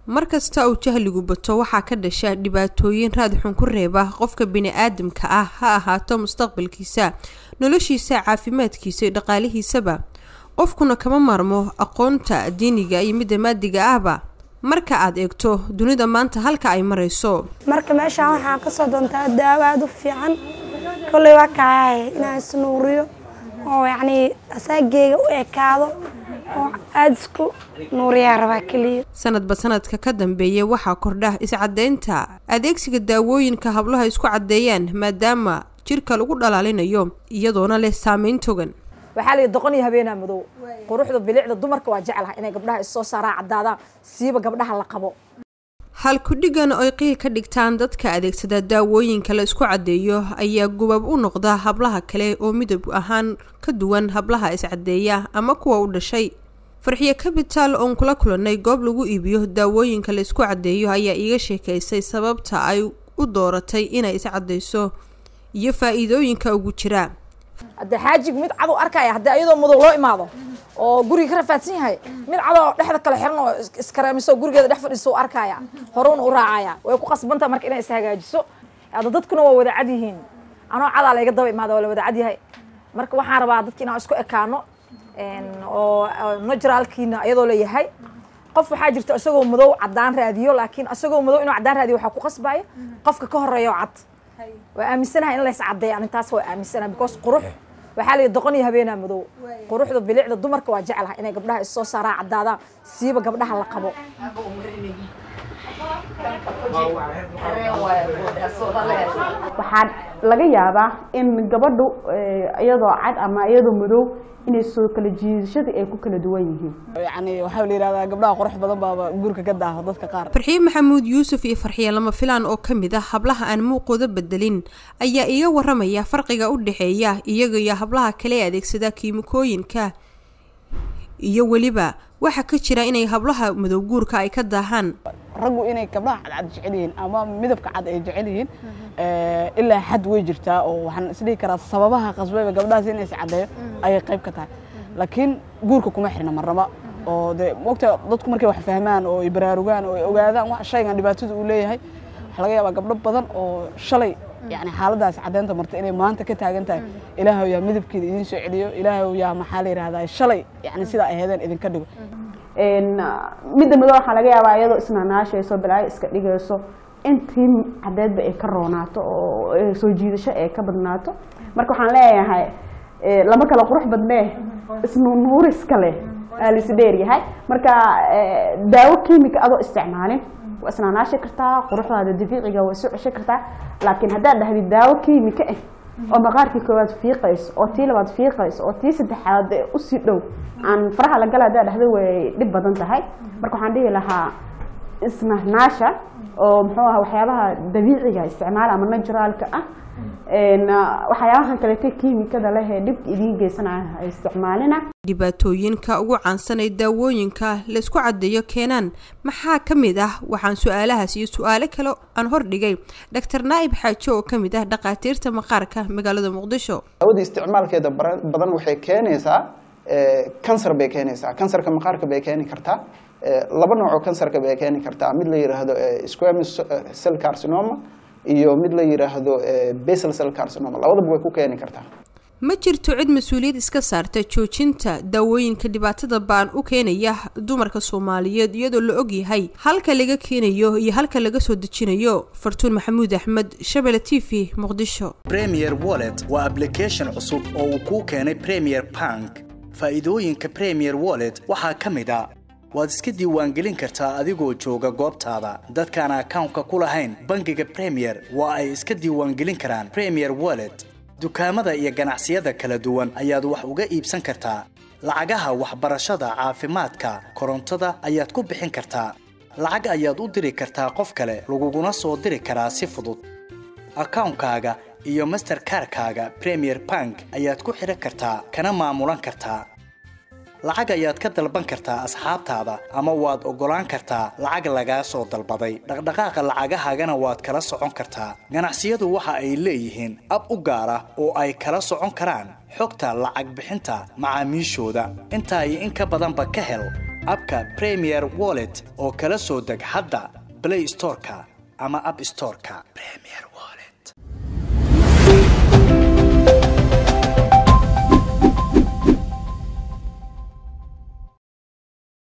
mar kasta uu jahligu bato waxaa ka dhasha dhibaatooyin raad xun ku reeba qofka bini-aadamka ah ha ahaato mustaqbalkiisa noloshiisa caafimaadkiisa iyo dhaqaalihiisaba qofkuna kama maarmo aqoonta diiniga iyo midda maadiga ahba marka aad eegto dunida maanta halka ay marayso marka meeshaan waxaan kasoo doontaa daawo aada u fiican kolley waa kahay inaan isnuuriyo oo yacnii asaageyga u ekaado oo aada isku nuuriyaa rabaa keliya sanadba sanadka ka dambeeya waxaa kordha iscadaynta adeegsiga daawooyinka hablaha isku caddeeyaan maadaama jirka lagu dhalaalinayo iyadoona leh saameyn togan waxaa layihi doqon iyo habeenaa madow quruxda bilicda dumarka waa jeclaha inay gabdhaha issoo saaraan caddaadaan siiba gabdhaha la qabo halkudhigan oy qiil ka dhigtaan dadka adeegsada daawooyinka la isku caddeeyo ayaa gubab u noqda hablaha kale oo midab ahaan ka duwan hablaha iscaddeeya ama kuwa u dhashay farxiyo kabitaal oon kula kulannay goob lagu iibiyo daawooyinka la isku caddeeyo ayaa iiga sheekaysay sababta ay u dooratay inay iscaddayso iyo faa-iidooyinka ugu jira haddee xaajig mid cadow arkaya haddii ayadoo madow loo imaado oo guriga ka rafaadsan yahay mid cadoo dhexda kale xiran oo iskareemiso gurigeeda dhex fadhiiso u arkaya horuuna u raacaya way ku qasbantaha marka inay ishagaajiso hadda dadkuna waa wada cad yihiin anoo cadaa layga daba imaada waa la wada cad yahay marka waxaan rabaa dadki inaan isku ekaano oo naturalkiina iyadoo leeyahay qof waxaa jirta isagoo madow caddaan raadiyo laakiin isagoo madow inuu caddaan raadiyo waxaa ku qasbaya qofka ka horeeya oo cad waa aaminsanahay in lays caddeeya arintaas waa aaminsanahay because qurux waxaa layihi doqon iyo habeenaa madow quruxda bilicda dumarka waa jeclaha inay gabdhaha issoo saaraan caddaadaan siiba gabdhaha la qabo waxaa laga yaabaa in gabadhu iyadoo cad ama iyadoo madow inay soo kala jiidashada ay ku kala duwan yihiin yani waxaa la yidhahdaa gabdhaha qurux badan baaba guurka ka daaho dadka qaar farxiye maxamuud yuusuf iyo farxiye lama filaan oo ka mid ah hablaha aan muuqooda bedelin ayaa iga waramaya farqiga u dhexeeya iyaga iyo hablaha kale ee adeegsada kiimikooyinka iyo weliba waxaa ka jira inay hablaha madow guurka ay ka daahaan raggu inay gabdhaha cadcad jecel yihiin ama midabka cad ay jecel yihiin ilaa xad way jirtaa oo waxaan isdhihi karaa sababaha qasbayba gabdhahaas in is caddeeyo ayay qayb ka tahay laakiin guurka kuma xirna marnaba oo dee mogta dadku markay wax fahmaan oo ay baraarugaan oo ay ogaadaan wax shaygan dhibaatada uu leeyahay waxaa laga yaabaa gabdho badan oo shalay yani xaaladaas caddeynta marta inay maanta ka taagan tahay ilaahay yaa midabkeeda idiin soo celiyo ilaahay yaa maxaa la yidhahdaa shalay yani sidaa ay heedeen idinka dhigo midda madow waxaa laga yaabaa iyadoo isnaanaashayso balaayo iska dhigayso intii cadeedba ay ka roonaato oo soo jiidasho ay ka badnaato marka waxaan leeyahay lama kala qurux badnee isnunuuriska leh aa la isdheeryahay marka daawo kiimika adoo isticmaalin waa isnaanaashi kartaa quruxdaada dabiiciga waa soo cesho kartaa laakiin haddaad dhahdid daawo kiimika ah oo maqaarkii koowaad fiiqayso oo tii labaad fiiqayso oo tii saddexaad usii dhow aan faraha la gala haddaad dhahdo way dhib badan tahay marka waxaan dhihi lahaa isnahnaasha oo muxuu aha waxyaabaha dabiiciga isticmaala ama naturaalka ah waxyaabahan kaleete kiimikada leh ee dhib idiin geysanaya ha isticmaalina dhibaatooyinka ugu caansan ee daawooyinka laysku caddeeyo keenaan maxaa ka mid ah waxaan su-aalahaas iyo su-aalo kale aan hordhigay doctor naa'ib xaajo oo ka mid ah dhakhaatiirta maqaarka magaalada muqdisho daawada isticmaalkeeda badan waxay keenaysaa kansar bay keenaysaa kansarka maqaarka bay keeni kartaa laba nooc oo kansarka bay keeni kartaa mid la yidhaahdo squamous cell carcinoma iyo mid la yidhaahdo basal cell carcinoma labadaba way ku keeni kartaa ma jirto cid mas-uuliyad iska saarta joojinta daawooyinka dhibaatada baan u keenaya dumarka soomaaliyeed iyadoo la ogyahay halka laga keenayo iyo halka laga soo dejinayo fartuun maxamuud axmed shabele t v muqdisho premier wallet waa ablication cusub oo uu kuu keenay premier bank faa'iidooyinka premier wallet waxaa ka mid a waad iska diiwaangelin kartaa adigoo jooga goobtaada dadkaan akawnka ku lahayn bangiga premier waa ay iska diiwaangelin karaan premier wallet dukaamada iyo ganacsiyada kala duwan ayaad wax uga iibsan kartaa lacagaha waxbarashada caafimaadka korontada ayaad ku bixin kartaa lacag ayaad u diri kartaa qof kale laguguna soo diri karaa si fudud akawnkaaga iyo masterkarkaaga premier bank ayaad ku xidhan kartaa kana maamulan kartaa lacag ayaad ka dalban kartaa asxaabtaada ama waad oggolaan kartaa lacag lagaa soo dalbaday dhaqdhaqaaqa lacagahaagana waad kala socon kartaa ganacsiyadu waxa ay leeyihiin ab u gaar ah oo ay kala socon karaan xogta lacag bixinta macaamiishooda intaa iyo in ka badanba ka hel abka premier wallet oo kala soo deg hadda play storeka ama app storeka